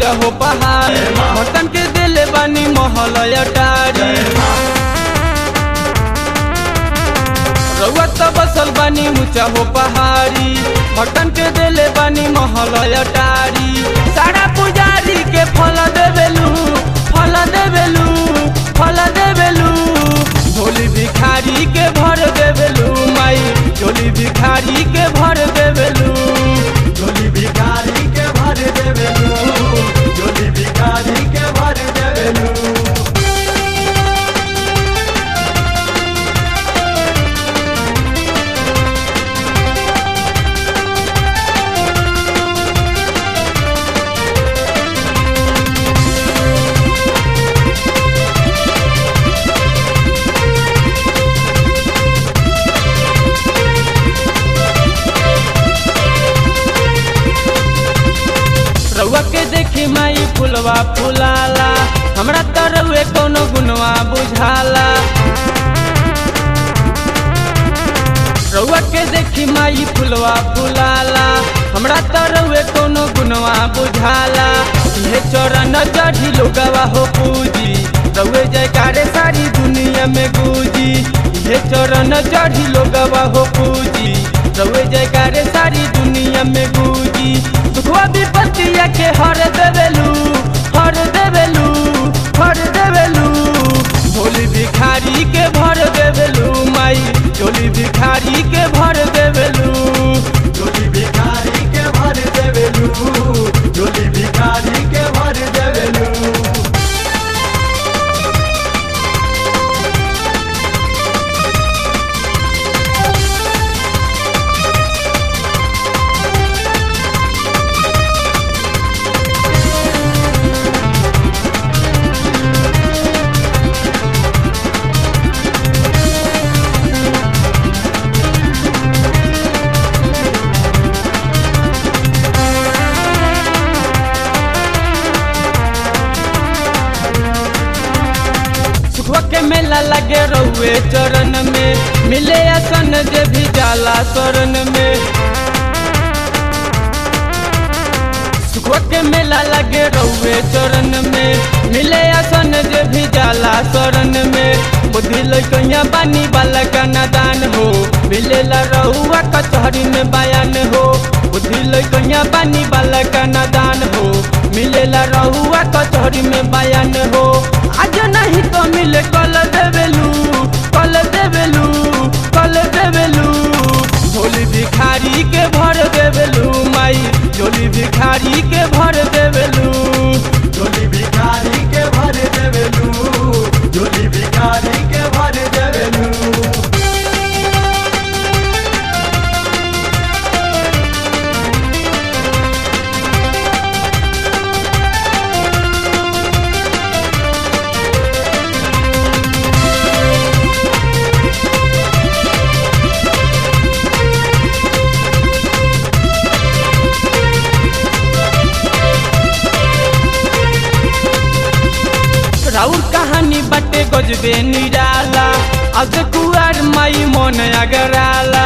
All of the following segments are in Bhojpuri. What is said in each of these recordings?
ऊंचा हो पहाड़ भक्तन के दिले बानी महल अटारी रउआ त बसल बानी ऊंचा हो पहाड़ी भक्तन के दिले बानी महल अटारी सारा पुजारी के फल देवेलू फल देवेलू फल देवेलू झोली भिखारी के भर देवेलू माई झोली भिखारी के भर देवेलू झोली भिखारी के भर देवेलू झोली भिखारी के भर देवेलू रउआ के देखी माई फुलवा फुलाला हमरा त रउए कोनो गुनवा बुझाला रउआ के देखी माई फुलवा फुलाला हमरा त रउए कोनो गुनवा बुझाला ये चरण चढ़ी लोगवा हो पूजी रउए जयकारे सारी दुनिया में गूंजी ये चरण चढ़ी लोगवा हो पूजी रउए जयकारे सारी दुनिया में गूंजी दुखवा विपत्तिया के हर देवेलू हर देवेलू हर देवेलू झोली भिखारी के भर देवेलू माई झोली भिखारी के भर देवेलू झोली भिखारी के भर देवेलू झोली भिखारी के भर देवेलू सुखवा के मेला लगे रहुए चरण में मिले असन जे भी जाला शरण में सुखवा के मेला लगे रहुए चरण में मिले असन जे भी जाला शरण में बुद्धि लैकैया बानी वाला का नादान हो मिलेला रहुआ कचहरी में बयान हो बुद्धि लैकैया बानी वाला का नादान हो मिलेला रहुआ कचहरी में बयान हो आज नहीं तो मिले कल देवेलू कल देवेलू कल देवेलू झोली भिखारी के भर देवेलू माई झोली भिखारी के भर देवेलू झोली भिखारी के भर देवेलू झोली भिखारी के भर देवेलू राउर कहानी बटे गजबे निराला आज कुआर माई मन अगराला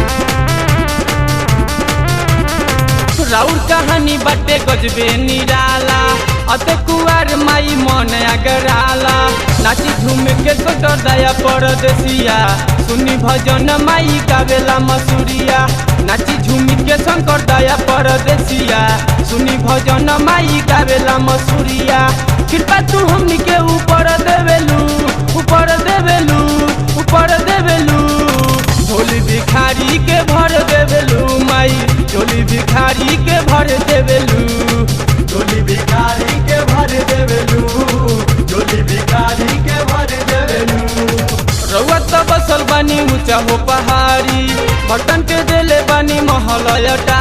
राउर कहानी बटे गजबे निराला अत कुआर माई मन अगराला नाची झूम के सोटर दया परदेसिया सुनी भजन माई गावेला मसूरिया नाची झूम के शंकर दया परदेसिया सुनी भजन माई गावेला मसूरिया कृपा तू हमनी के ऊपर देवेलू ऊपर देवेलू ऊपर देवेलू झोली भिखारी के भर देवेलू माई झोली भिखारी के भर देवेलू झोली भिखारी के भर देवेलू झोली भिखारी के भर देवेलू रउआ त बसल बानी ऊंचा हो पहाड़ी बटन के देले बानी महल अटा